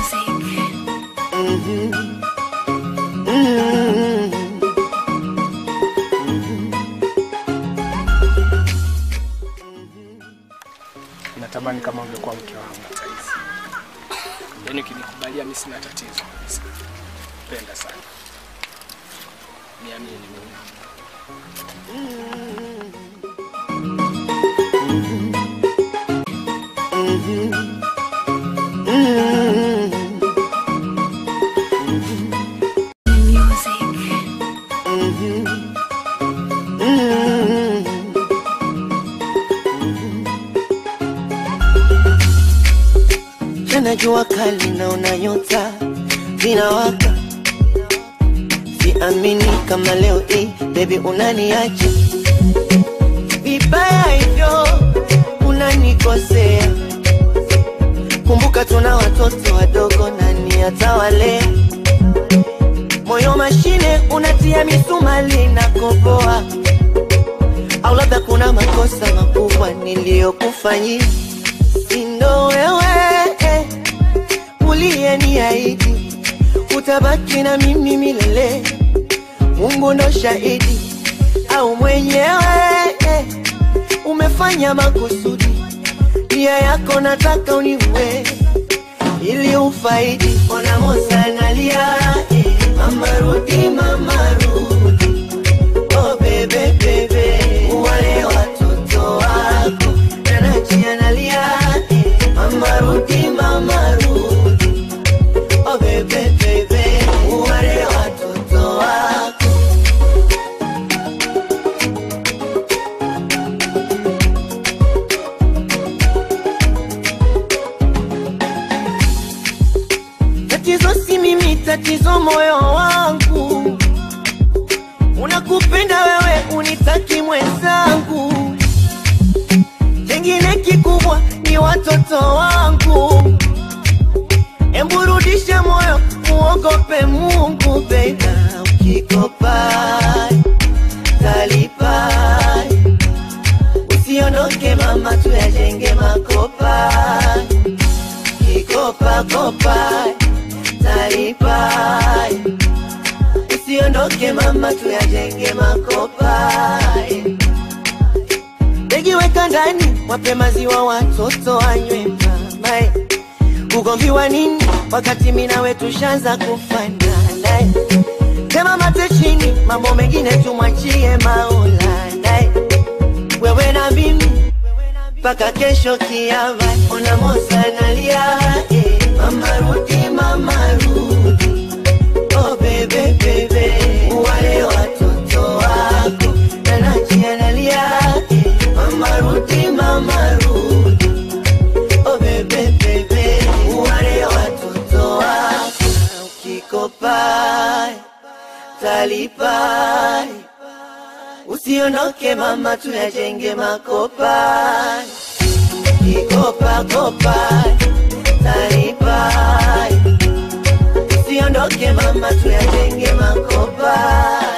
Natamani kama ungekuwa mke wangu hata hivi. Yaani ukinikubalia mimi sina tatizo kabisa. Penda sana. Niamini mimi. Jana jua kali naona nyota zinawaka, siamini kama leo hii baby unaniacha vibaya hivyo, unanikosea. Kumbuka tuna watoto wadogo, nani atawalea? Moyo mashine unatia misumali na koboa, au labda kuna makosa makubwa niliyokufanyia sindo wewe eh, uliyeniahidi utabaki na mimi milele. Mungu ndo shahidi, au mwenyewe eh, umefanya makusudi, nia yako nataka uniue ili ufaidi. Ona Mosa analia eh, mama rudi, mama rudi, oh bebe bebe, wale watoto wako Nanachi analia eh, mama rudi, mama rudi, oh bebe bebe, wale watoto wako Tatizo si mimi, tatizo moyo wangu. Unakupenda wewe, unitaki mwenzangu. Kingine kikubwa ni watoto wangu. Embu rudisha moyo, muogope Mungu baby. Ukikopa talipa, usiondoke mama, tuyajenge makopa kikopa kopa talipa, usiondoke mama, tuyajenge makopa. Begi weka ndani, wape maziwa watoto wanywe mama. Ugomvi wa nini wakati mimi nawe tushaanza kufanana? Tema mate chini, mambo mengine tumwachie Maulana. Wewe na mimi mpaka kesho kiama. Ona Mosa analia eh, mama rudi, mama rudi, oh bebe bebe, wale watoto wako. Nanachi analia eh, mama rudi, mama rudi, oh bebe bebe, wale watoto wako. Ukikopa talipa, usiondoke mama, tuyajenge makopa kikopa kopa talipa, usiondoke mama, tuyajenge makopa